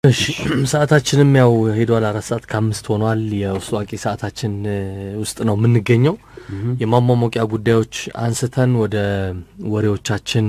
እሺ ሰዓታችንም ያው ሄዷል። አራት ሰዓት ከአምስት ሆኗል። የውስጥ አዋቂ ሰዓታችን ውስጥ ነው የምንገኘው። የማሟሞቂያ ጉዳዮች አንስተን ወደ ወሬዎቻችን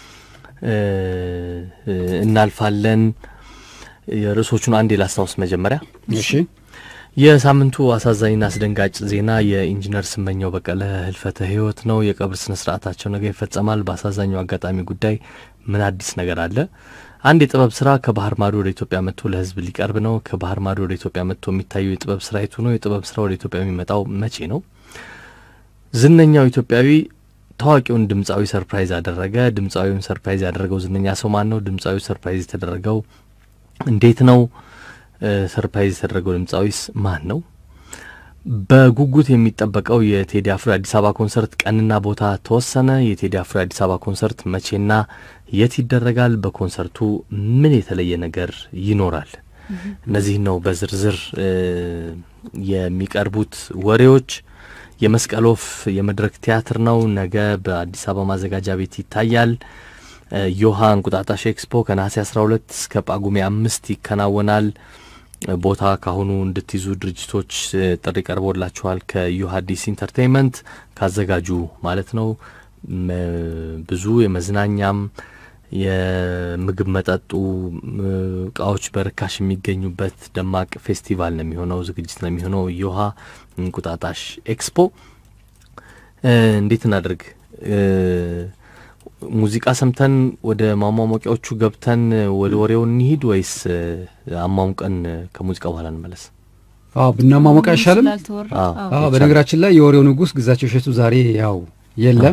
እናልፋለን። የርዕሶቹን አንዴ ላስታውስ መጀመሪያ። እሺ የሳምንቱ አሳዛኝና አስደንጋጭ ዜና የኢንጂነር ስመኘው በቀለ ህልፈተ ህይወት ነው። የቀብር ስነ ስርዓታቸው ነገ ይፈጸማል። በአሳዛኙ አጋጣሚ ጉዳይ ምን አዲስ ነገር አለ? አንድ የጥበብ ስራ ከባህር ማዶ ወደ ኢትዮጵያ መጥቶ ለህዝብ ሊቀርብ ነው። ከባህር ማዶ ወደ ኢትዮጵያ መጥቶ የሚታየው የጥበብ ስራ የቱ ነው? የጥበብ ስራ ወደ ኢትዮጵያ የሚመጣው መቼ ነው? ዝነኛው ኢትዮጵያዊ ታዋቂውን ድምፃዊ ሰርፕራይዝ አደረገ። ድምፃዊውን ሰርፕራይዝ ያደረገው ዝነኛ ሰው ማን ነው? ድምፃዊው ሰርፕራይዝ የተደረገው እንዴት ነው? ሰርፕራይዝ የተደረገው ድምፃዊስ ማን ነው? በጉጉት የሚጠበቀው የቴዲ አፍሮ የአዲስ አበባ ኮንሰርት ቀንና ቦታ ተወሰነ። የቴዲ አፍሮ የአዲስ አበባ ኮንሰርት መቼና የት ይደረጋል? በኮንሰርቱ ምን የተለየ ነገር ይኖራል? እነዚህ ነው በዝርዝር የሚቀርቡት ወሬዎች። የመስቀል ወፍ የመድረክ ቲያትር ነው። ነገ በአዲስ አበባ ማዘጋጃ ቤት ይታያል። ዮሃ እንቁጣጣሽ ኤክስፖ ከነሐሴ 12 እስከ ጳጉሜ አምስት ይከናወናል። ቦታ ካሁኑ እንድትይዙ ድርጅቶች ጥሪ ቀርቦላችኋል። ከዮሃ አዲስ ኢንተርቴይንመንት ካዘጋጁ ማለት ነው። ብዙ የመዝናኛም የምግብ መጠጡ እቃዎች በርካሽ የሚገኙበት ደማቅ ፌስቲቫል ነው የሚሆነው፣ ዝግጅት ነው የሚሆነው። ዮሃ እንቁጣጣሽ ኤክስፖ እንዴት እናድርግ? ሙዚቃ ሰምተን ወደ ማሟሟቂያዎቹ ገብተን ወደ ወሬው እንሂድ ወይስ አሟሙቀን ከሙዚቃ በኋላ እንመለስ? አዎ ብናሟሟቅ አይሻልም? አዎ በነገራችን ላይ የወሬው ንጉሥ ግዛቸው እሸቱ ዛሬ ያው የለም።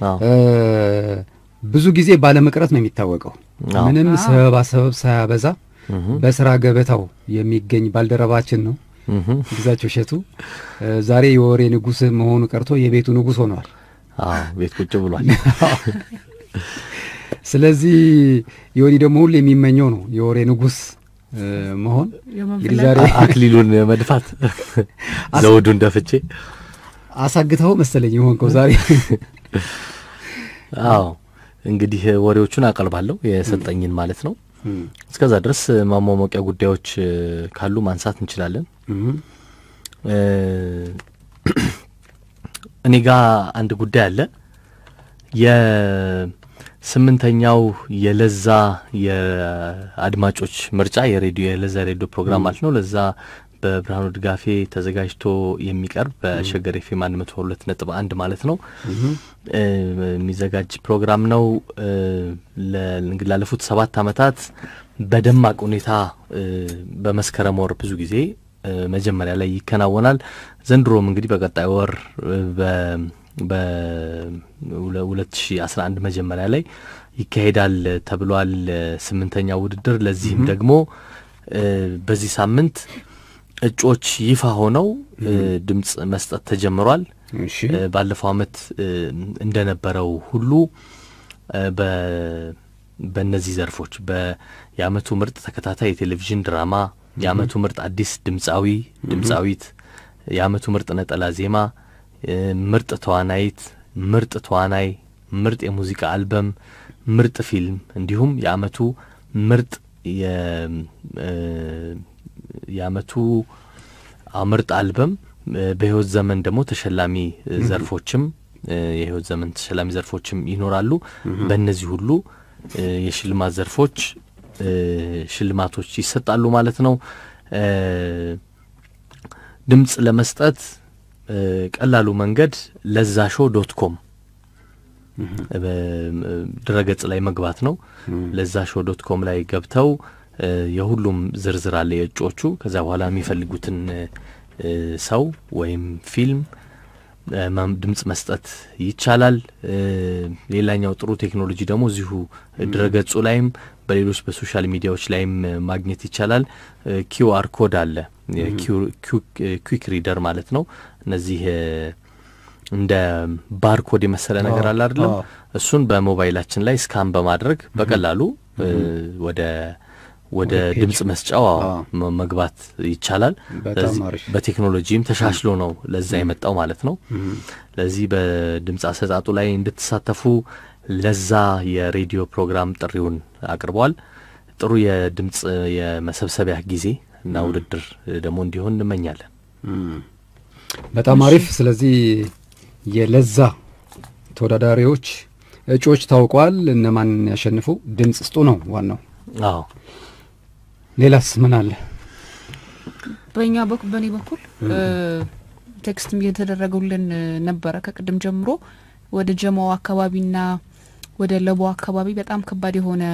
ብዙ ጊዜ ባለመቅረት ነው የሚታወቀው። ምንም ሰበባ ሰበብ ሳያበዛ በስራ ገበታው የሚገኝ ባልደረባችን ነው ግዛቸው እሸቱ። ዛሬ የወሬ ንጉሥ መሆኑ ቀርቶ የቤቱ ንጉሥ ሆነዋል። አዎ ቤት ቁጭ ብሏል። ስለዚህ ዮኒ ደግሞ ሁሉ የሚመኘው ነው የወሬ ንጉሥ መሆን። እንግዲህ ዛሬ አክሊሉን መድፋት ዘውዱን ደፍቼ አሳግተው መሰለኝ የሆንከው ዛሬ። አዎ እንግዲህ ወሬዎቹን አቀርባለሁ የሰጠኝን ማለት ነው። እስከዛ ድረስ ማሟሟቂያ ጉዳዮች ካሉ ማንሳት እንችላለን። እኔ ጋ አንድ ጉዳይ አለ። የስምንተኛው የለዛ የአድማጮች ምርጫ የሬዲዮ የለዛ ሬዲዮ ፕሮግራም ማለት ነው። ለዛ በብርሃኑ ድጋፌ ተዘጋጅቶ የሚቀርብ በሸገር ኤፍ ኤም አንድ መቶ ሁለት ነጥብ አንድ ማለት ነው የሚዘጋጅ ፕሮግራም ነው። እንግዲህ ላለፉት ሰባት ዓመታት በደማቅ ሁኔታ በመስከረም ወር ብዙ ጊዜ መጀመሪያ ላይ ይከናወናል። ዘንድሮም እንግዲህ በቀጣይ ወር በ2011 መጀመሪያ ላይ ይካሄዳል ተብሏል ስምንተኛው ውድድር። ለዚህም ደግሞ በዚህ ሳምንት እጩዎች ይፋ ሆነው ድምፅ መስጠት ተጀምሯል። ባለፈው ዓመት እንደነበረው ሁሉ በእነዚህ ዘርፎች የዓመቱ ምርጥ ተከታታይ የቴሌቪዥን ድራማ የዓመቱ ምርጥ አዲስ ድምፃዊ ድምፃዊት፣ የዓመቱ ምርጥ ነጠላ ዜማ፣ ምርጥ ተዋናይት፣ ምርጥ ተዋናይ፣ ምርጥ የሙዚቃ አልበም፣ ምርጥ ፊልም እንዲሁም የዓመቱ ምርጥ የዓመቱ ምርጥ አልበም በሕይወት ዘመን ደግሞ ተሸላሚ ዘርፎችም የሕይወት ዘመን ተሸላሚ ዘርፎችም ይኖራሉ። በእነዚህ ሁሉ የሽልማት ዘርፎች ሽልማቶች ይሰጣሉ ማለት ነው። ድምፅ ለመስጠት ቀላሉ መንገድ ለዛ ሾው ዶት ኮም ድረገጽ ላይ መግባት ነው። ለዛ ሾው ዶት ኮም ላይ ገብተው የሁሉም ዝርዝር አለ የእጩዎቹ። ከዛ በኋላ የሚፈልጉትን ሰው ወይም ፊልም ድምፅ መስጠት ይቻላል። ሌላኛው ጥሩ ቴክኖሎጂ ደግሞ እዚሁ ድረገጹ ላይም በሌሎች በሶሻል ሚዲያዎች ላይም ማግኘት ይቻላል። ኪውአር ኮድ አለ፣ ኩዊክ ሪደር ማለት ነው። እነዚህ እንደ ባርኮድ የመሰለ ነገር አለ አይደለም? እሱን በሞባይላችን ላይ ስካን በማድረግ በቀላሉ ወደ ወደ ድምፅ መስጫው መግባት ይቻላል። በቴክኖሎጂም ተሻሽሎ ነው ለዛ የመጣው ማለት ነው። ለዚህ በድምፅ አሰጣጡ ላይ እንድትሳተፉ ለዛ የሬዲዮ ፕሮግራም ጥሪውን አቅርቧል። ጥሩ የድምፅ የመሰብሰቢያ ጊዜ እና ውድድር ደግሞ እንዲሆን እንመኛለን። በጣም አሪፍ። ስለዚህ የለዛ ተወዳዳሪዎች እጩዎች ታውቀዋል። እነማን ያሸንፉ ድምፅ ስጡ ነው ዋናው። አዎ ሌላስ ምን አለ? በእኛ በኩል በእኔ በኩል ቴክስትም እየተደረጉልን ነበረ ከቅድም ጀምሮ ወደ ጀማው አካባቢና ወደ ለቦ አካባቢ በጣም ከባድ የሆነ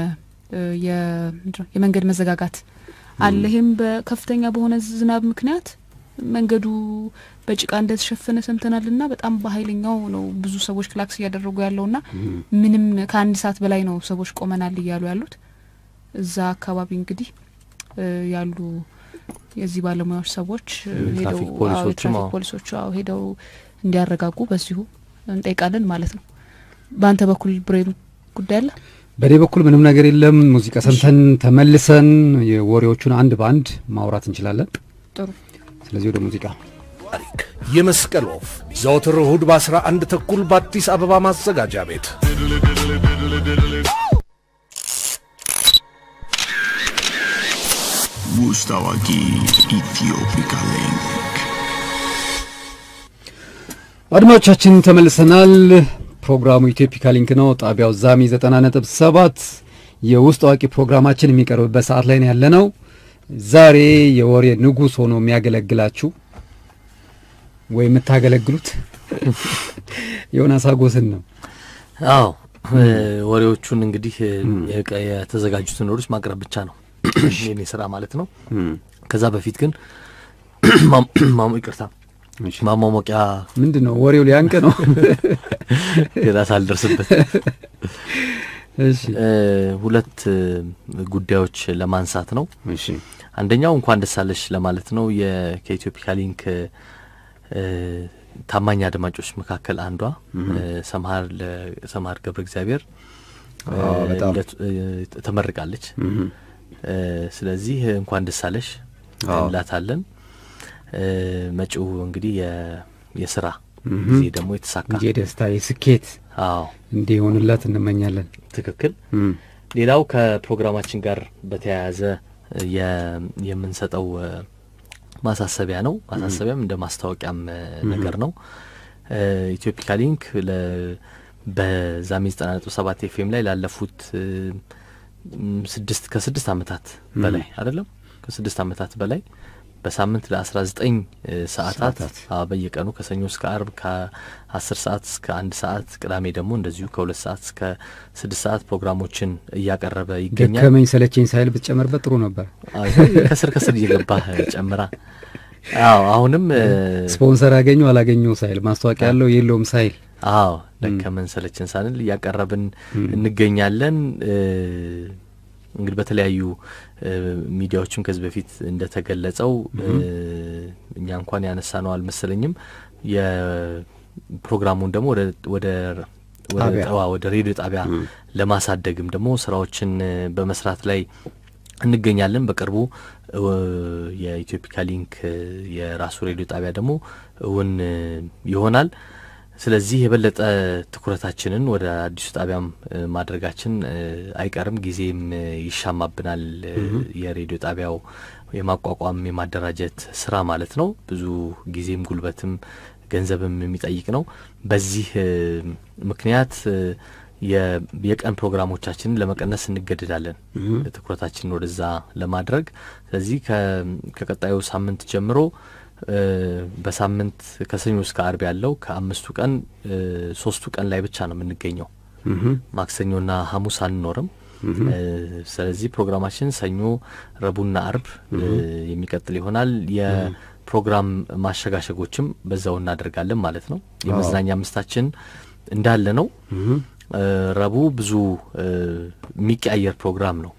የመንገድ መዘጋጋት አለ። ይህም በከፍተኛ በሆነ ዝናብ ምክንያት መንገዱ በጭቃ እንደተሸፈነ ሰምተናል ና በጣም በኃይለኛው ነው ብዙ ሰዎች ክላክስ እያደረጉ ያለው ና ምንም ከአንድ ሰዓት በላይ ነው ሰዎች ቆመናል እያሉ ያሉት። እዛ አካባቢ እንግዲህ ያሉ የዚህ ባለሙያዎች ሰዎች ሄደው ትራፊክ ፖሊሶቹ ሄደው እንዲያረጋጉ በዚሁ እንጠይቃለን ማለት ነው። በአንተ በኩል ብሬን ጉዳይ አለ? በእኔ በኩል ምንም ነገር የለም። ሙዚቃ ሰምተን ተመልሰን የወሬዎቹን አንድ በአንድ ማውራት እንችላለን። ጥሩ። ስለዚህ ወደ ሙዚቃ ታሪክ የመስቀል ወፍ ዘወትር እሁድ በ11 ተኩል በአዲስ አበባ ማዘጋጃ ቤት ውስጥ አዋቂ ኢትዮፒካ ሊንክ አድማጮቻችን ተመልሰናል። ፕሮግራሙ ኢትዮፒካ ሊንክ ነው። ጣቢያው ዛሚ ዘጠና ነጥብ ሰባት የውስጥ አዋቂ ፕሮግራማችን የሚቀርብበት ሰዓት ላይ ነው ያለ ነው። ዛሬ የወሬ ንጉሥ ሆኖ የሚያገለግላችሁ ወይ የምታገለግሉት ዮናስ አጎስን ነው። አዎ ወሬዎቹን እንግዲህ የተዘጋጁትን ወሬዎች ማቅረብ ብቻ ነው የኔ ስራ ማለት ነው። ከዛ በፊት ግን ማሞ ይቅርታ ማሟሟቂያ ምንድን ነው ወሬው ሊያንቅ ነው ገና ሳልደርስበት እሺ ሁለት ጉዳዮች ለማንሳት ነው። እሺ አንደኛው እንኳን ደስ አለሽ ለማለት ነው። ከኢትዮፒካ ሊንክ ታማኝ አድማጮች መካከል አንዷ ሰምሀር ሰምሀር ገብረ እግዚአብሔር በጣም ተመርቃለች። ስለዚህ እንኳን ደስ አለሽ እንላታለን። መጪው እንግዲህ የስራ ጊዜ ደግሞ የተሳካ የደስታ የስኬት አዎ እንዲሆንላት እንመኛለን። ትክክል። ሌላው ከፕሮግራማችን ጋር በተያያዘ የምንሰጠው ማሳሰቢያ ነው። ማሳሰቢያም እንደ ማስታወቂያም ነገር ነው። ኢትዮፒካ ሊንክ በዛሚ ዘጠና ነጥብ ሰባት ኤፍኤም ላይ ላለፉት ስድስት ከስድስት አመታት በላይ አይደለም ከስድስት አመታት በላይ በሳምንት ለአስራ ዘጠኝ ሰዓታት በየቀኑ ከሰኞ እስከ አርብ ከአስር ሰዓት እስከ አንድ ሰዓት ቅዳሜ ደግሞ እንደዚሁ ከሁለት ሰዓት እስከ ስድስት ሰዓት ፕሮግራሞችን እያቀረበ ይገኛል። ደከመኝ ሰለቸኝ ሳይል ብትጨምርበት ጥሩ ነበር። ከስር ከስር እየገባህ ጨምራ። አዎ አሁንም ስፖንሰር ያገኙ አላገኙ ሳይል ማስታወቂያ ያለው የለውም ሳይል አዎ ደከመን ሰለችን ሳንል እያቀረብን እንገኛለን። እንግዲህ በተለያዩ ሚዲያዎችም ከዚህ በፊት እንደተገለጸው እኛ እንኳን ያነሳ ነው አልመሰለኝም። የፕሮግራሙን ደግሞ ወደ ወደ ሬዲዮ ጣቢያ ለማሳደግም ደግሞ ስራዎችን በመስራት ላይ እንገኛለን። በቅርቡ የኢትዮፒካ ሊንክ የራሱ ሬዲዮ ጣቢያ ደግሞ እውን ይሆናል። ስለዚህ የበለጠ ትኩረታችንን ወደ አዲሱ ጣቢያም ማድረጋችን አይቀርም። ጊዜም ይሻማብናል። የሬዲዮ ጣቢያው የማቋቋም የማደራጀት ስራ ማለት ነው። ብዙ ጊዜም ጉልበትም ገንዘብም የሚጠይቅ ነው። በዚህ ምክንያት የቀን ፕሮግራሞቻችንን ለመቀነስ እንገደዳለን፣ ትኩረታችንን ወደዛ ለማድረግ። ስለዚህ ከቀጣዩ ሳምንት ጀምሮ በሳምንት ከሰኞ እስከ አርብ ያለው ከአምስቱ ቀን ሶስቱ ቀን ላይ ብቻ ነው የምንገኘው። ማክሰኞና ሐሙስ አንኖርም። ስለዚህ ፕሮግራማችን ሰኞ፣ ረቡዕና አርብ የሚቀጥል ይሆናል። የፕሮግራም ማሸጋሸጎችም በዛው እናደርጋለን ማለት ነው። የመዝናኛ አምስታችን እንዳለ ነው። ረቡዕ ብዙ የሚቀያየር ፕሮግራም ነው።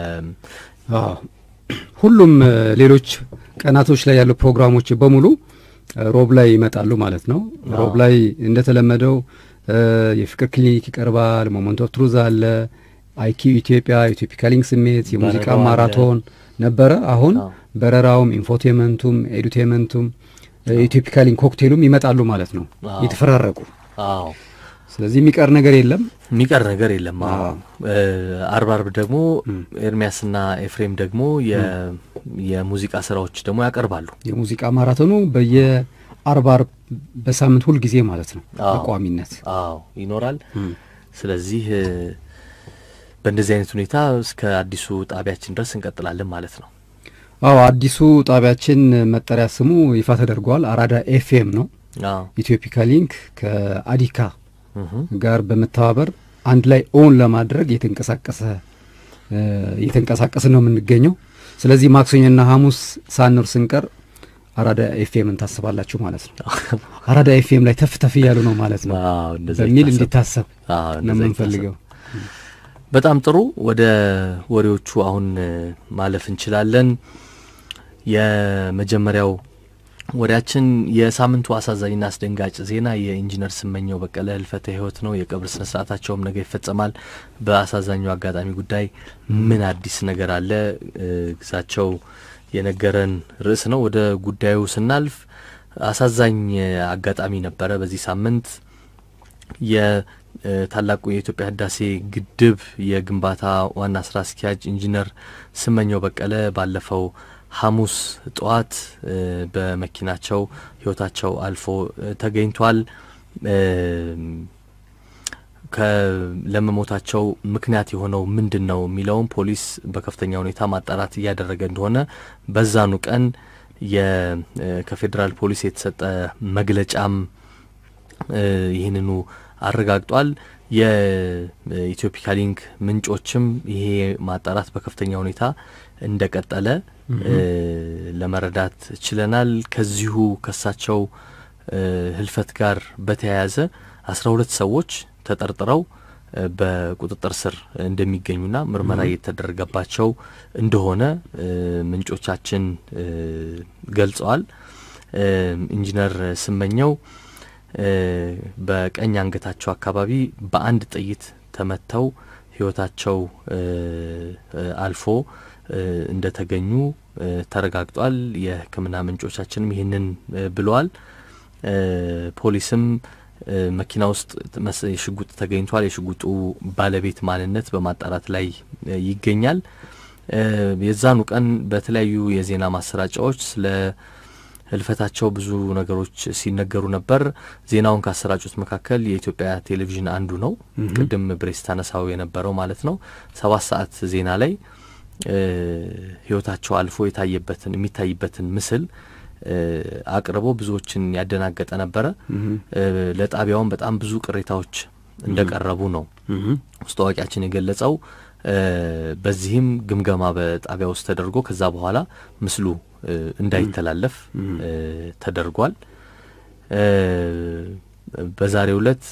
ሁሉም ሌሎች ቀናቶች ላይ ያሉ ፕሮግራሞች በሙሉ ሮብ ላይ ይመጣሉ ማለት ነው። ሮብ ላይ እንደተለመደው የፍቅር ክሊኒክ ይቀርባል። ሞመንት ኦፍ ትሩዝ አለ። አይኪው ኢትዮጵያ፣ ኢትዮፒካ ሊንክ ስሜት፣ የሙዚቃ ማራቶን ነበረ። አሁን በረራውም፣ ኢንፎቴመንቱም፣ ኤዱቴመንቱም ኢትዮፒካ ሊንክ ኮክቴሉም ይመጣሉ ማለት ነው የተፈራረቁ። አዎ ስለዚህ የሚቀር ነገር የለም። የሚቀር ነገር የለም። አርብ አርብ ደግሞ ኤርሚያስና ኤፍሬም ደግሞ የሙዚቃ ስራዎች ደግሞ ያቀርባሉ። የሙዚቃ ማራቶኑ በየአርብ አርብ በሳምንት ሁል ጊዜ ማለት ነው በቋሚነት አዎ ይኖራል። ስለዚህ በእንደዚህ አይነት ሁኔታ እስከ አዲሱ ጣቢያችን ድረስ እንቀጥላለን ማለት ነው። አዎ አዲሱ ጣቢያችን መጠሪያ ስሙ ይፋ ተደርጓል። አራዳ ኤፍኤም ነው። ኢትዮፒካ ሊንክ ከአዲካ ጋር በመተባበር አንድ ላይ ኦን ለማድረግ የተንቀሳቀሰ እየተንቀሳቀስን ነው የምንገኘው። ስለዚህ ማክሰኞና ሐሙስ ሳንር ስንቀር አራዳ ኤፍኤምን ታስባላችሁ ማለት ነው። አራዳ ኤፍኤም ላይ ተፍ ተፍ እያሉ ነው ማለት ነው በሚል እንዲታሰብ ነው የምንፈልገው። በጣም ጥሩ። ወደ ወሬዎቹ አሁን ማለፍ እንችላለን። የመጀመሪያው ወሬያችን የሳምንቱ አሳዛኝና አስደንጋጭ ዜና የኢንጂነር ስመኘው በቀለ ህልፈተ ህይወት ነው። የቀብር ስነ ስርዓታቸውም ነገ ይፈጸማል። በአሳዛኙ አጋጣሚ ጉዳይ ምን አዲስ ነገር አለ? ግዛቸው የነገረን ርዕስ ነው። ወደ ጉዳዩ ስናልፍ አሳዛኝ አጋጣሚ ነበረ በዚህ ሳምንት የታላቁ የኢትዮጵያ ህዳሴ ግድብ የግንባታ ዋና ስራ አስኪያጅ ኢንጂነር ስመኘው በቀለ ባለፈው ሐሙስ ጠዋት በመኪናቸው ህይወታቸው አልፎ ተገኝቷል። ለመሞታቸው ምክንያት የሆነው ምንድን ነው የሚለውም ፖሊስ በከፍተኛ ሁኔታ ማጣራት እያደረገ እንደሆነ በዛኑ ቀን ከፌዴራል ፖሊስ የተሰጠ መግለጫም ይህንኑ አረጋግጧል። የኢትዮፒካ ሊንክ ምንጮችም ይሄ ማጣራት በከፍተኛ ሁኔታ እንደቀጠለ ለመረዳት ችለናል። ከዚሁ ከሳቸው ህልፈት ጋር በተያያዘ አስራ ሁለት ሰዎች ተጠርጥረው በቁጥጥር ስር እንደሚገኙና ምርመራ እየተደረገባቸው እንደሆነ ምንጮቻችን ገልጸዋል። ኢንጂነር ስመኘው በቀኝ አንገታቸው አካባቢ በአንድ ጥይት ተመተው ህይወታቸው አልፎ እንደተገኙ ተረጋግጧል። የሕክምና ምንጮቻችንም ይህንን ብለዋል። ፖሊስም መኪና ውስጥ ሽጉጥ ተገኝቷል። የሽጉጡ ባለቤት ማንነት በማጣራት ላይ ይገኛል። የዛኑ ቀን በተለያዩ የዜና ማሰራጫዎች ስለ ህልፈታቸው ብዙ ነገሮች ሲነገሩ ነበር። ዜናውን ካሰራጩት መካከል የኢትዮጵያ ቴሌቪዥን አንዱ ነው። ቅድም ብሬስ ታነሳው የነበረው ማለት ነው። ሰባት ሰዓት ዜና ላይ ህይወታቸው አልፎ የታየበትን የሚታይበትን ምስል አቅርቦ ብዙዎችን ያደናገጠ ነበረ። ለጣቢያውም በጣም ብዙ ቅሬታዎች እንደቀረቡ ነው ውስጥ አዋቂያችን የገለጸው። በዚህም ግምገማ በጣቢያ ውስጥ ተደርጎ ከዛ በኋላ ምስሉ እንዳይተላለፍ ተደርጓል። በዛሬው ዕለት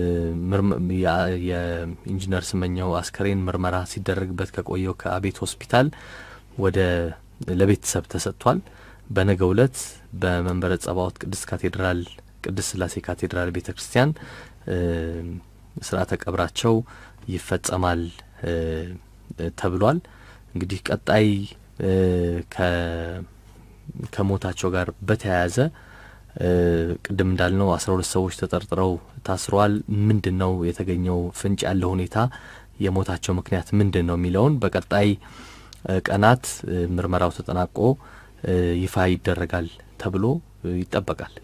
የኢንጂነር ስመኘው አስከሬን ምርመራ ሲደረግበት ከቆየው ከአቤት ሆስፒታል ወደ ለቤተሰብ ተሰጥቷል። በነገው ዕለት በመንበረ ጸባዖት ቅድስት ካቴድራል ቅድስት ስላሴ ካቴድራል ቤተ ክርስቲያን ስርዓተ ቀብራቸው ይፈጸማል ተብሏል። እንግዲህ ቀጣይ ከሞታቸው ጋር በተያያዘ ቅድም እንዳልነው አስራ ሁለት ሰዎች ተጠርጥረው ታስረዋል። ምንድን ነው የተገኘው ፍንጭ ያለው ሁኔታ የሞታቸው ምክንያት ምንድን ነው የሚለውን በቀጣይ ቀናት ምርመራው ተጠናቆ ይፋ ይደረጋል ተብሎ ይጠበቃል።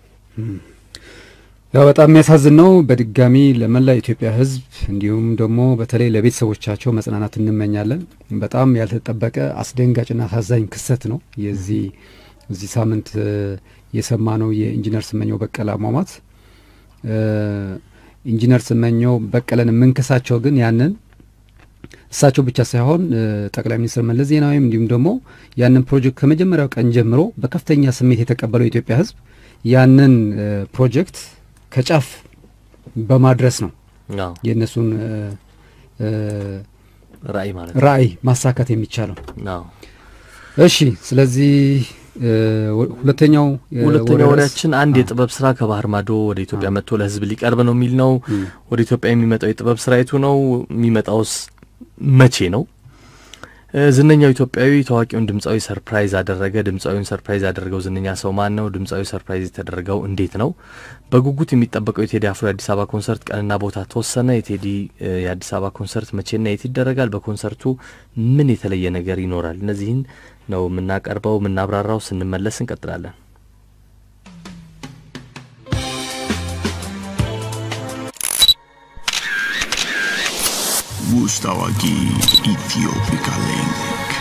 ያው በጣም የሚያሳዝን ነው። በድጋሚ ለመላ ኢትዮጵያ ሕዝብ እንዲሁም ደግሞ በተለይ ለቤተሰቦቻቸው መጽናናት እንመኛለን። በጣም ያልተጠበቀ አስደንጋጭና አሳዛኝ ክስተት ነው የዚህ እዚህ ሳምንት የሰማ ነው የኢንጂነር ስመኘው በቀለ አሟሟት። ኢንጂነር ስመኘው በቀለን የምንከሳቸው ግን ያንን እሳቸው ብቻ ሳይሆን ጠቅላይ ሚኒስትር መለስ ዜናዊም እንዲሁም ደግሞ ያንን ፕሮጀክት ከመጀመሪያው ቀን ጀምሮ በከፍተኛ ስሜት የተቀበለው የኢትዮጵያ ሕዝብ ያንን ፕሮጀክት ከጫፍ በማድረስ ነው የእነሱን ራዕይ ማለት ራዕይ ማሳካት የሚቻለው። ነው። እሺ፣ ስለዚህ ሁለተኛው ሁለተኛው ወሬያችን አንድ የጥበብ ስራ ከባህር ማዶ ወደ ኢትዮጵያ መጥቶ ለህዝብ ሊቀርብ ነው የሚል ነው። ወደ ኢትዮጵያ የሚመጣው የጥበብ ስራ የቱ ነው? የሚመጣውስ መቼ ነው? ዝነኛው ኢትዮጵያዊ ታዋቂውን ድምፃዊ ሰርፕራይዝ አደረገ። ድምፃዊውን ሰርፕራይዝ ያደረገው ዝነኛ ሰው ማን ነው? ድምፃዊ ሰርፕራይዝ የተደረገው እንዴት ነው? በጉጉት የሚጠበቀው የቴዲ አፍሮ የአዲስ አበባ ኮንሰርት ቀንና ቦታ ተወሰነ። የቴዲ የአዲስ አበባ ኮንሰርት መቼና የት ይደረጋል? በኮንሰርቱ ምን የተለየ ነገር ይኖራል? እነዚህን ነው የምናቀርበው የምናብራራው። ስንመለስ እንቀጥላለን። ውስጥ አዋቂ ኢትዮፒካ ሊንክ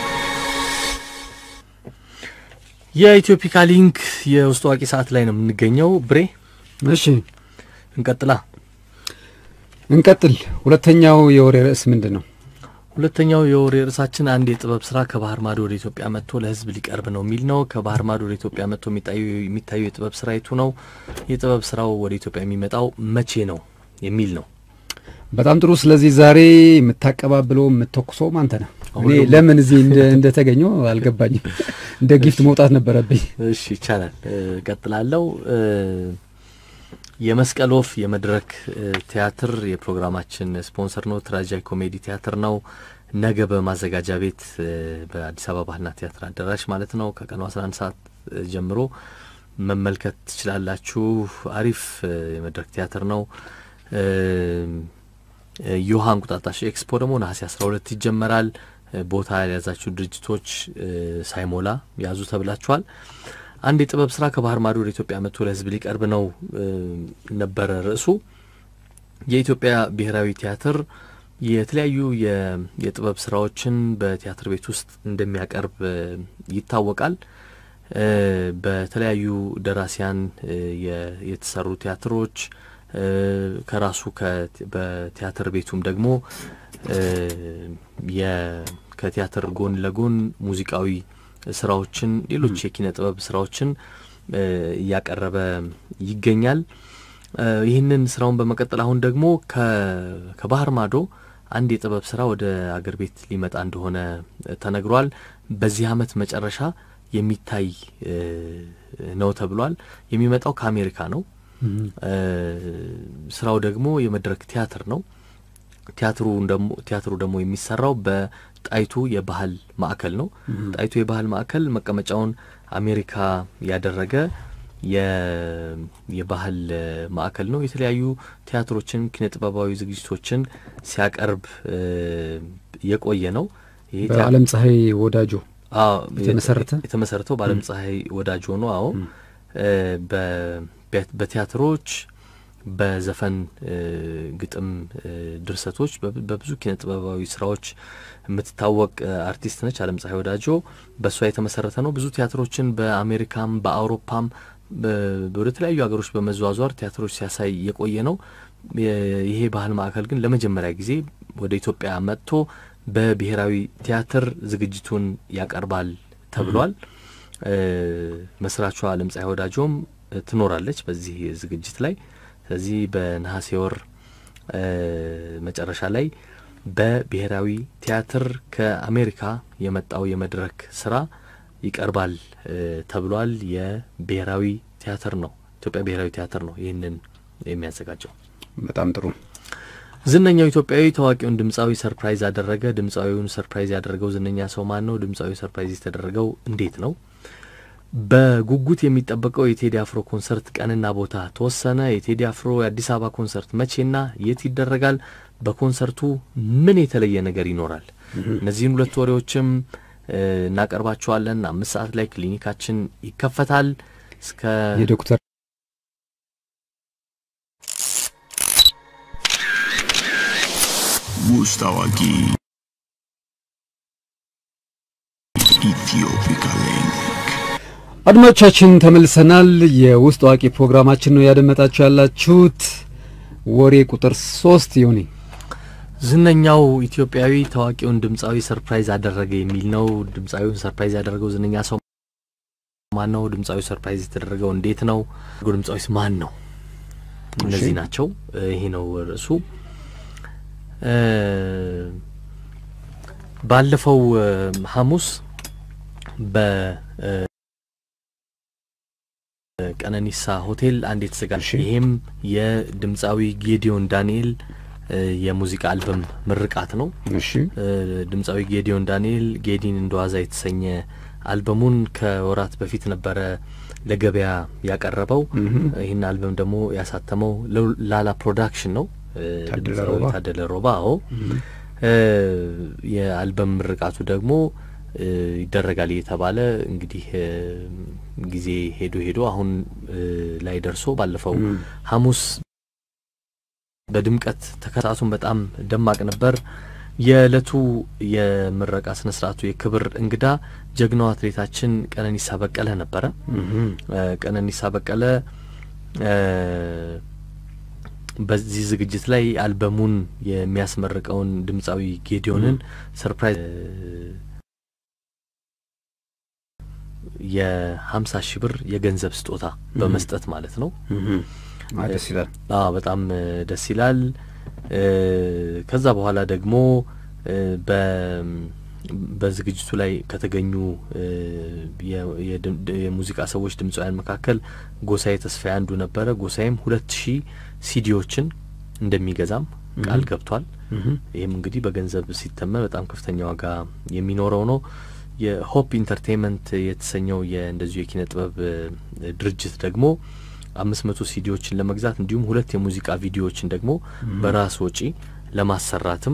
የኢትዮፒካ ሊንክ የውስጥ አዋቂ ሰዓት ላይ ነው የምንገኘው። ብሬ እሺ እንቀጥላ እንቀጥል። ሁለተኛው የወሬ ርዕስ ምንድን ነው? ሁለተኛው የወሬ ርዕሳችን አንድ የጥበብ ስራ ከባህር ማዶ ወደ ኢትዮጵያ መጥቶ ለሕዝብ ሊቀርብ ነው የሚል ነው። ከባህር ማዶ ወደ ኢትዮጵያ መጥቶ የሚታዩ የጥበብ ስራ የቱ ነው? የጥበብ ስራው ወደ ኢትዮጵያ የሚመጣው መቼ ነው የሚል ነው። በጣም ጥሩ። ስለዚህ ዛሬ የምታቀባብለው የምተኩሰውም አንተ ነህ። እኔ ለምን እዚህ እንደተገኘው አልገባኝም። እንደ ጊፍት መውጣት ነበረብኝ። እሺ ይቻላል። ቀጥላለው። የመስቀል ወፍ የመድረክ ቲያትር የፕሮግራማችን ስፖንሰር ነው። ትራጃይ ኮሜዲ ቲያትር ነው። ነገ በማዘጋጃ ቤት በአዲስ አበባ ባህልና ቲያትር አዳራሽ ማለት ነው ከቀኑ 11 ሰዓት ጀምሮ መመልከት ትችላላችሁ። አሪፍ የመድረክ ቲያትር ነው። ዮሃ እንቁጣጣሽ ኤክስፖ ደግሞ ነሐሴ 12 ይጀመራል። ቦታ ያልያዛችሁ ድርጅቶች ሳይሞላ ያዙ ተብላችኋል። አንድ የጥበብ ስራ ከባህር ማዶ ወደ ኢትዮጵያ መጥቶ ለሕዝብ ሊቀርብ ነው ነበረ ርዕሱ። የኢትዮጵያ ብሔራዊ ቲያትር የተለያዩ የጥበብ ስራዎችን በቲያትር ቤት ውስጥ እንደሚያቀርብ ይታወቃል። በተለያዩ ደራሲያን የተሰሩ ቲያትሮች ከራሱ በቲያትር ቤቱም ደግሞ ከቲያትር ጎን ለጎን ሙዚቃዊ ስራዎችን፣ ሌሎች የኪነ ጥበብ ስራዎችን እያቀረበ ይገኛል። ይህንን ስራውን በመቀጠል አሁን ደግሞ ከባህር ማዶ አንድ የጥበብ ስራ ወደ አገር ቤት ሊመጣ እንደሆነ ተነግሯል። በዚህ አመት መጨረሻ የሚታይ ነው ተብሏል። የሚመጣው ከአሜሪካ ነው። ስራው ደግሞ የመድረክ ቲያትር ነው። ቲያትሩ ደግሞ ቲያትሩ ደግሞ የሚሰራው በጣይቱ የባህል ማዕከል ነው። ጣይቱ የባህል ማዕከል መቀመጫውን አሜሪካ ያደረገ የባህል ማዕከል ነው። የተለያዩ ቲያትሮችን፣ ኪነ ጥበባዊ ዝግጅቶችን ሲያቀርብ የቆየ ነው። በአለም ፀሐይ ወዳጆ የተመሰረተ የተመሰረተው በአለም ፀሐይ ወዳጆ ነው። አዎ በቲያትሮች በዘፈን ግጥም ድርሰቶች በብዙ ኪነ ጥበባዊ ስራዎች የምትታወቅ አርቲስት ነች። አለም ፀሐይ ወዳጆ በእሷ የተመሰረተ ነው። ብዙ ቲያትሮችን በአሜሪካም በአውሮፓም ወደ ተለያዩ ሀገሮች በመዘዋዟር ቲያትሮች ሲያሳይ የቆየ ነው። ይሄ ባህል ማዕከል ግን ለመጀመሪያ ጊዜ ወደ ኢትዮጵያ መጥቶ በብሔራዊ ቲያትር ዝግጅቱን ያቀርባል ተብሏል። መስራቿ አለም ፀሐይ ወዳጆም ትኖራለች በዚህ ዝግጅት ላይ። ስለዚህ በነሐሴ ወር መጨረሻ ላይ በብሔራዊ ቲያትር ከአሜሪካ የመጣው የመድረክ ስራ ይቀርባል ተብሏል። የብሔራዊ ቲያትር ነው፣ ኢትዮጵያ ብሔራዊ ቲያትር ነው ይህንን የሚያዘጋጀው። በጣም ጥሩ። ዝነኛው ኢትዮጵያዊ ታዋቂውን ድምፃዊ ሰርፕራይዝ አደረገ። ድምፃዊውን ሰርፕራይዝ ያደረገው ዝነኛ ሰው ማን ነው? ድምፃዊ ሰርፕራይዝ የተደረገው እንዴት ነው? በጉጉት የሚጠበቀው የቴዲ አፍሮ ኮንሰርት ቀንና ቦታ ተወሰነ። የቴዲ አፍሮ የአዲስ አበባ ኮንሰርት መቼና የት ይደረጋል? በኮንሰርቱ ምን የተለየ ነገር ይኖራል? እነዚህን ሁለት ወሬዎችም እናቀርባቸዋለን። አምስት ሰዓት ላይ ክሊኒካችን ይከፈታል። እስከ የዶክተር ውስጥ አዋቂ ኢትዮፒካ ሊንክ አድማጮቻችን ተመልሰናል። የውስጥ አዋቂ ፕሮግራማችን ነው ያደመጣችሁ ያላችሁት። ወሬ ቁጥር ሶስት ዮኒ ዝነኛው ኢትዮጵያዊ ታዋቂውን ድምፃዊ ሰርፕራይዝ አደረገ የሚል ነው። ድምፃዊውን ሰርፕራይዝ ያደረገው ዝነኛ ሰው ማን ነው? ድምፃዊ ሰርፕራይዝ የተደረገው እንዴት ነው? ድምፃዊስ ማን ነው? እነዚህ ናቸው። ይሄ ነው ርዕሱ። ባለፈው ሐሙስ በቀነኒሳ ሆቴል አንድ የተዘጋጀ ይሄም የድምፃዊ ጌዲዮን ዳንኤል የሙዚቃ አልበም ምርቃት ነው። እሺ ድምፃዊ ጌዲዮን ዳንኤል ጌዲን እንደዋዛ የተሰኘ አልበሙን ከወራት በፊት ነበረ ለገበያ ያቀረበው። ይህን አልበም ደግሞ ያሳተመው ላላ ፕሮዳክሽን ነው። ድምፃዊ ታደለ ሮባ። አዎ የአልበም ምርቃቱ ደግሞ ይደረጋል እየተባለ እንግዲህ ጊዜ ሄዶ ሄዶ አሁን ላይ ደርሶ ባለፈው ሐሙስ በድምቀት ተከታቱን በጣም ደማቅ ነበር። የእለቱ የምረቃ ስነ ስርዓቱ የክብር እንግዳ ጀግናው አትሌታችን ቀነኒሳ በቀለ ነበረ። ቀነኒሳ በቀለ በዚህ ዝግጅት ላይ አልበሙን የሚያስመርቀውን ድምፃዊ ጌዲዮንን ሰርፕራይዝ የሀምሳ ሺህ ብር የገንዘብ ስጦታ በመስጠት ማለት ነው። ደስ ይላል። አዎ በጣም ደስ ይላል። ከዛ በኋላ ደግሞ በዝግጅቱ ላይ ከተገኙ የሙዚቃ ሰዎች ድምፃውያን መካከል ጎሳዬ ተስፋዬ አንዱ ነበረ። ጎሳዬም ሁለት ሺህ ሲዲዎችን እንደሚገዛም ቃል ገብቷል። ይህም እንግዲህ በገንዘብ ሲተመን በጣም ከፍተኛ ዋጋ የሚኖረው ነው። የሆፕ ኢንተርቴንመንት የተሰኘው የእንደዚሁ የኪነ ጥበብ ድርጅት ደግሞ አምስት መቶ ሲዲዎችን ለመግዛት እንዲሁም ሁለት የሙዚቃ ቪዲዮዎችን ደግሞ በራስ ወጪ ለማሰራትም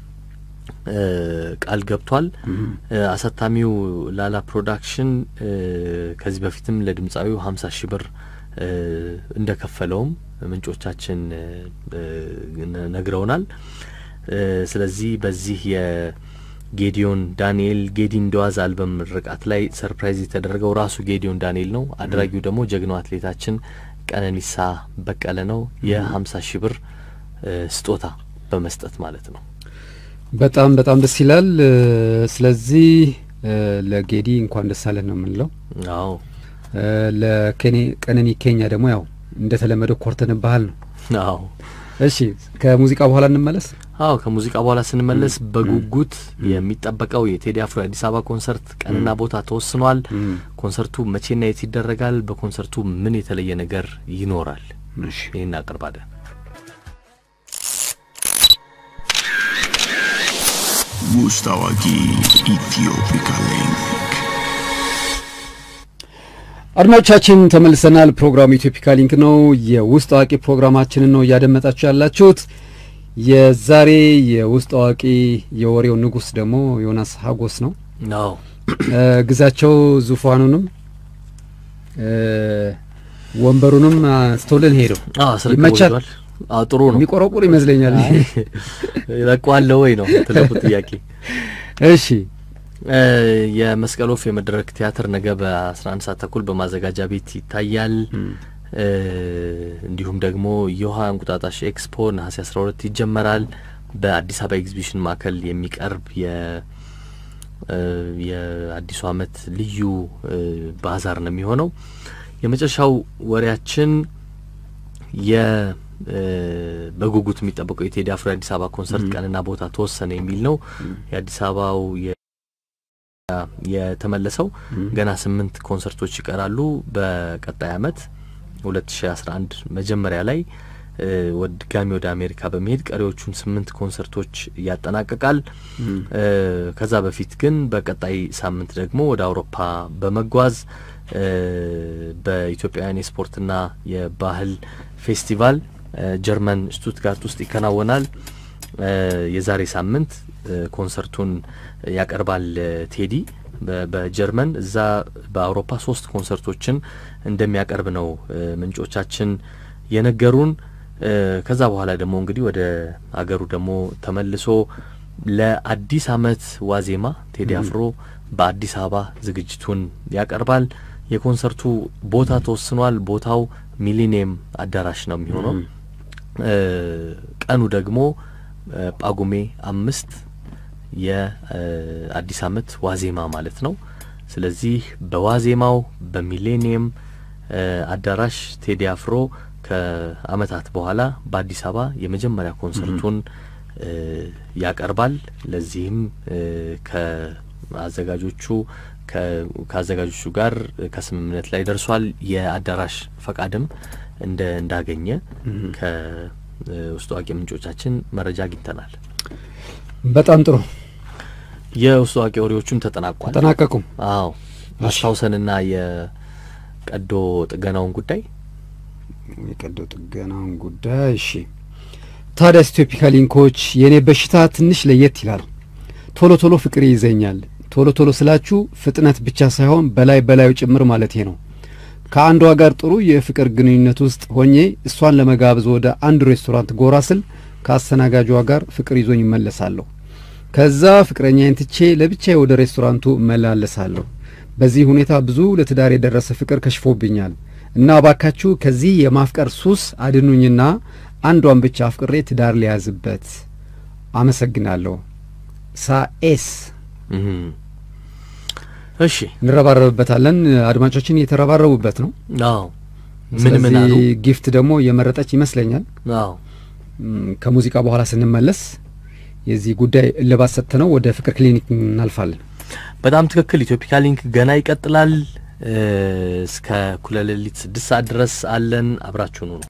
ቃል ገብቷል። አሳታሚው ላላ ፕሮዳክሽን ከዚህ በፊትም ለድምፃዊው ሀምሳ ሺህ ብር እንደከፈለውም ምንጮቻችን ነግረውናል። ስለዚህ በዚህ የጌዲዮን ዳንኤል ጌዲ እንደዋዝ አልበም ምርቃት ላይ ሰርፕራይዝ የተደረገው ራሱ ጌዲዮን ዳንኤል ነው። አድራጊው ደግሞ ጀግናው አትሌታችን ቀነኒሳ በቀለ ነው። የሀምሳ ሺህ ብር ስጦታ በመስጠት ማለት ነው። በጣም በጣም ደስ ይላል። ስለዚህ ለጌዲ እንኳን ደስ አለን ነው የምንለው። አዎ ለቀነኒ ኬኛ ደግሞ ያው እንደተለመደው ኮርተንባሃል ነው። አዎ እሺ ከሙዚቃ በኋላ እንመለስ። አዎ ከሙዚቃ በኋላ ስንመለስ በጉጉት የሚጠበቀው የቴዲ አፍሮ የአዲስ አበባ ኮንሰርት ቀንና ቦታ ተወስኗል። ኮንሰርቱ መቼና የት ይደረጋል? በኮንሰርቱ ምን የተለየ ነገር ይኖራል? ይህን አቅርባለን። ውስጥ አዋቂ ኢትዮፒካ ሊንክ አድማጮቻችን ተመልሰናል። ፕሮግራሙ ኢትዮፒካ ሊንክ ነው። የውስጥ አዋቂ ፕሮግራማችንን ነው እያደመጣችሁ ያላችሁት። የዛሬ የውስጥ አዋቂ የወሬው ንጉስ ደግሞ ዮናስ ሀጎስ ነው። አዎ ግዛቸው ዙፋኑንም ወንበሩንም አንስቶልን ሄደው ይመቻል። አዎ ጥሩ ነው። የሚቆረቁር ይመስለኛል። ይለቀዋለሁ ወይ ነው ትልቁ ጥያቄ። እሺ የመስቀል ወፍ የመድረክ ቲያትር ነገ በአስራ አንድ ሰዓት ተኩል በማዘጋጃ ቤት ይታያል። እንዲሁም ደግሞ የውሃ እንቁጣጣሽ ኤክስፖ ነሐሴ አስራ ሁለት ይጀመራል። በአዲስ አበባ ኤግዚቢሽን ማዕከል የሚቀርብ የ የአዲሱ ዓመት ልዩ ባዛር ነው የሚሆነው። የመጨረሻው ወሬያችን የ በጉጉት የሚጠበቀው የቴዲ አፍሮ የአዲስ አበባ ኮንሰርት ቀንና ቦታ ተወሰነ የሚል ነው። የአዲስ አበባው የተመለሰው ገና ስምንት ኮንሰርቶች ይቀራሉ። በቀጣይ አመት ሁለት ሺ አስራ አንድ መጀመሪያ ላይ ድጋሚ ወደ አሜሪካ በመሄድ ቀሪዎቹን ስምንት ኮንሰርቶች ያጠናቅቃል። ከዛ በፊት ግን በቀጣይ ሳምንት ደግሞ ወደ አውሮፓ በመጓዝ በኢትዮጵያውያን የስፖርትና የባህል ፌስቲቫል ጀርመን ሽቱትጋርት ውስጥ ይከናወናል። የዛሬ ሳምንት ኮንሰርቱን ያቀርባል ቴዲ በጀርመን። እዛ በአውሮፓ ሶስት ኮንሰርቶችን እንደሚያቀርብ ነው ምንጮቻችን የነገሩን። ከዛ በኋላ ደግሞ እንግዲህ ወደ አገሩ ደግሞ ተመልሶ ለአዲስ አመት ዋዜማ ቴዲ አፍሮ በአዲስ አበባ ዝግጅቱን ያቀርባል። የኮንሰርቱ ቦታ ተወስኗል። ቦታው ሚሊኒየም አዳራሽ ነው የሚሆነው። ቀኑ ደግሞ ጳጉሜ አምስት የአዲስ አመት ዋዜማ ማለት ነው። ስለዚህ በዋዜማው በሚሌኒየም አዳራሽ ቴዲ አፍሮ ከአመታት በኋላ በአዲስ አበባ የመጀመሪያ ኮንሰርቱን ያቀርባል። ለዚህም ከአዘጋጆቹ ከአዘጋጆቹ ጋር ከስምምነት ላይ ደርሷል። የአዳራሽ ፈቃድም እንደ እንዳገኘ ውስጥ አዋቂ ምንጮቻችን መረጃ አግኝተናል። በጣም ጥሩ የውስጥ አዋቂ ወሬዎቹም ተጠናቋል። ተጠናቀቁ። አዎ አስታውሰንና የቀዶ ጥገናውን ጉዳይ የቀዶ ጥገናውን ጉዳይ እሺ። ታዲያስ ኢትዮፒካ ሊንኮች የእኔ በሽታ ትንሽ ለየት ይላል። ቶሎ ቶሎ ፍቅር ይይዘኛል። ቶሎ ቶሎ ስላችሁ ፍጥነት ብቻ ሳይሆን በላይ በላዩ ጭምር ማለቴ ነው። ከአንዷ ጋር ጥሩ የፍቅር ግንኙነት ውስጥ ሆኜ እሷን ለመጋበዝ ወደ አንድ ሬስቶራንት ጎራ ስል ከአስተናጋጇ ጋር ፍቅር ይዞኝ እመለሳለሁ። ከዛ ፍቅረኛዬን ትቼ ለብቻዬ ወደ ሬስቶራንቱ እመላለሳለሁ። በዚህ ሁኔታ ብዙ ለትዳር የደረሰ ፍቅር ከሽፎብኛል እና እባካችሁ ከዚህ የማፍቀር ሱስ አድኑኝና አንዷን ብቻ አፍቅሬ ትዳር ሊያዝበት። አመሰግናለሁ። ሳኤስ እሺ እንረባረብበታለን። አድማጮችን እየተረባረቡበት ነው። አዎ ምን ምን አሉ? ስለዚህ ጊፍት ደግሞ የመረጠች ይመስለኛል። አዎ ም፣ ከሙዚቃ በኋላ ስንመለስ የዚህ ጉዳይ እልባት ሰጥተነው ወደ ፍቅር ክሊኒክ እናልፋለን። በጣም ትክክል። ኢትዮፒካ ሊንክ ገና ይቀጥላል። እስከ እኩለ ሌሊት ስድስት ሰዓት ድረስ አለን። አብራችሁኑ ነው